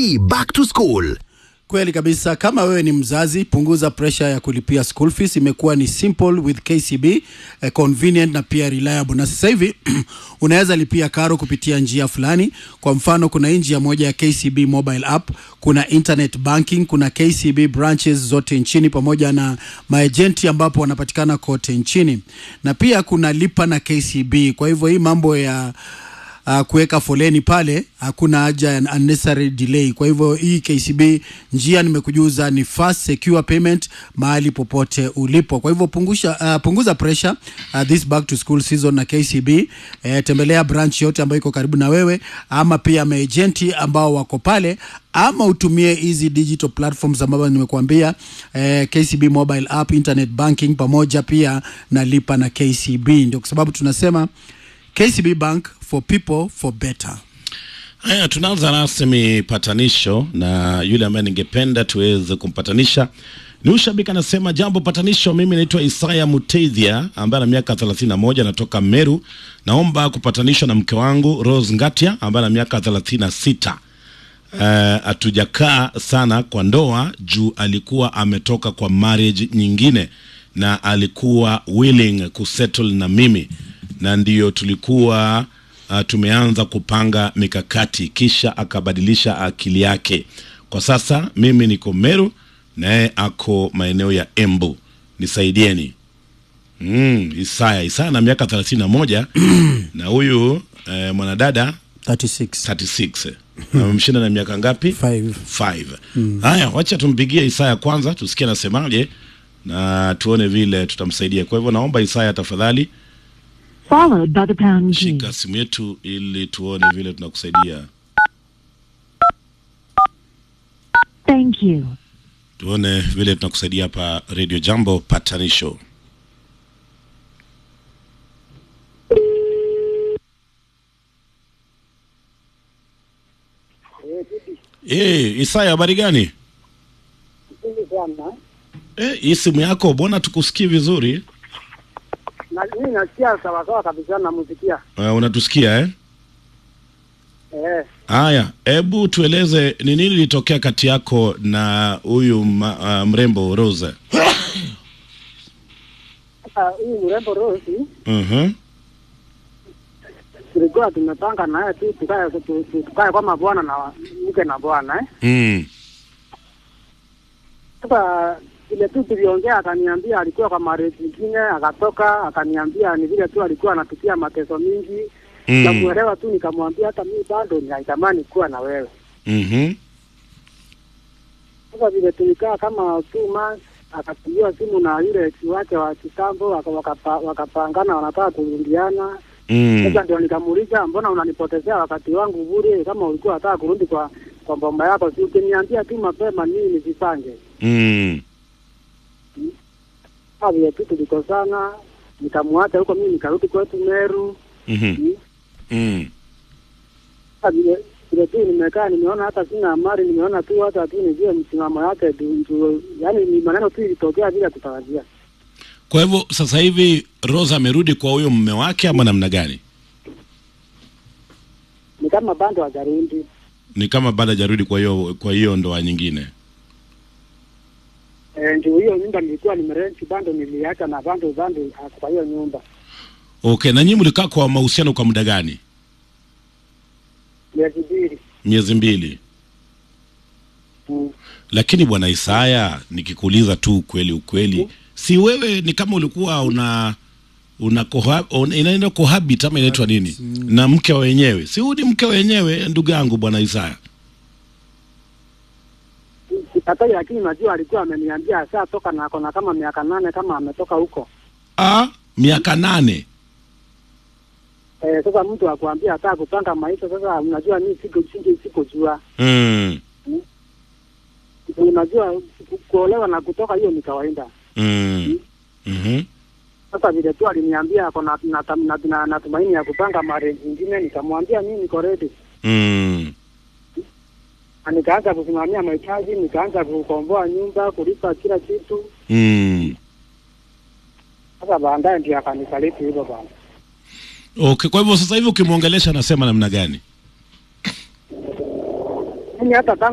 hii back to school. Kweli kabisa. Kama wewe ni mzazi, punguza pressure ya kulipia school fees. Imekuwa ni simple with KCB, eh, convenient na pia reliable. Na sasa hivi unaweza lipia karo kupitia njia fulani. Kwa mfano, kuna hii njia moja ya KCB mobile app, kuna internet banking, kuna KCB branches zote nchini pamoja na maejenti ambapo wanapatikana kote nchini, na pia kuna lipa na KCB. Kwa hivyo hii mambo ya uh, kuweka foleni pale, hakuna haja ya unnecessary delay. Kwa hivyo hii KCB njia nimekujuza ni fast secure payment mahali popote ulipo. Kwa hivyo pungusha, uh, punguza pressure uh, this back to school season na KCB. Eh, tembelea branch yote ambayo iko karibu na wewe, ama pia maejenti ambao wako pale, ama utumie hizi digital platforms ambazo nimekuambia, eh, KCB mobile app, internet banking pamoja pia na lipa na KCB. Ndio kwa sababu tunasema KCB Bank for people for better. Haya, tunaanza rasmi patanisho na yule ambaye ningependa tuweze kumpatanisha ni ushabiki anasema, jambo patanisho, mimi naitwa Isaya Muteithia ambaye ana miaka 31 anatoka Meru. Naomba kupatanishwa na mke wangu Rose Ngatia ambaye ana miaka 36. Hatujakaa sana kwa ndoa juu alikuwa ametoka kwa marriage nyingine na alikuwa willing kusettle na mimi na ndiyo tulikuwa uh, tumeanza kupanga mikakati, kisha akabadilisha akili yake. Kwa sasa mimi niko Meru naye ako maeneo ya Embu, nisaidieni. Mm, Isaya Isaya na miaka thelathini na moja na huyu eh, mwanadada 36. 36 amemshinda na miaka ngapi? Five. Five. Haya, wacha tumpigie Isaya kwanza tusikie anasemaje na tuone vile tutamsaidia. Kwa hivyo naomba Isaya tafadhali followed by the pound key. shika simu yetu ili tuone vile tunakusaidia, Thank you. tuone vile tunakusaidia hapa Radio Jambo patanisho. Eh, Isaya habari gani? Eh, hii simu yako mbona tukusikii vizuri? Na mimi nasikia sawasawa kabisa, namusikia Uh, unatusikia eh? eh. Haya, hebu tueleze ni nini lilitokea kati yako na huyu ma- uh, mrembo Rose? Sasa huyu mrembo Rosi Mhm. tulikuwa tumepanga naye tu tukae tu- tu- tukae kama bwana na mke na bwana eh. Mm. Sasa vile tu tuliongea, akaniambia alikuwa kwa marriage nyingine, akatoka akaniambia ni vile tu alikuwa anapitia mateso mingi Mm. Nikamuelewa tu nikamwambia hata mimi bado ninaitamani kuwa na wewe. Mhm. Sasa vile tulikaa kama two months, akapigiwa simu na yule ex wake wa kitambo, waka- wakapa- wakapangana wanataka kurundiana. Mm. Sasa ndio nikamuuliza, mbona unanipotezea wakati wangu bure? Kama ulikuwa unataka kurudi kwa kwa bomba yako, si ukiniambia tu mapema nini nisipange. Mm. Sasa vile tu tulikosana, nikamwacha huko, mimi nikarudi kwetu Meru. Mhm. Mm. Sasa vile vile tu nimekaa, nimeona hata sina amari, nimeona tu hata tu nijue msimamo yake tu, tu, yani ni maneno tu ilitokea bila kutarajia. Kwa hivyo sasa hivi Rose amerudi kwa huyo mume wake ama namna gani? Ni kama bando hajarudi. Ni kama bado hajarudi kwa hiyo kwa hiyo ndoa nyingine. Eh, ndio hiyo nyumba nilikuwa nimerenti bando niliacha na bando bando ah, kwa hiyo nyumba Okay, na nyinyi mlikaa kwa mahusiano kwa muda gani? miezi mbili. Miezi mbili. Mm. Lakini bwana Isaya, nikikuuliza tu ukweli ukweli, si wewe ni kama ulikuwa una una koha, un, inaenda cohabit ama inaitwa nini na mke wa wenyewe? Si huyu ni mke wa wenyewe, ndugu yangu bwana Isaya. Sikatai, lakini najua alikuwa ameniambia ashatoka na akona kama miaka nane kama ametoka huko. Ah, miaka nane. Eh, sasa mtu akuambia ataka kupanga maisha. Sasa unajua mimi siko singi sikujua, Mm. unajua ku- kuolewa na kutoka hiyo ni kawaida. Mm. Mhm. Sasa vile tu aliniambia ako na na, na, na, na tumaini ya kupanga marriage nyingine, nikamwambia mimi niko ready, Mm. na nikaanza kusimamia mahitaji, nikaanza kukomboa nyumba, kulipa kila kitu. Mm. Sasa baadaye ndio akanisaliti hivyo bwana. Okay, kwa hivyo sasa hivi ukimwongelesha anasema namna gani? Mimi hata tangu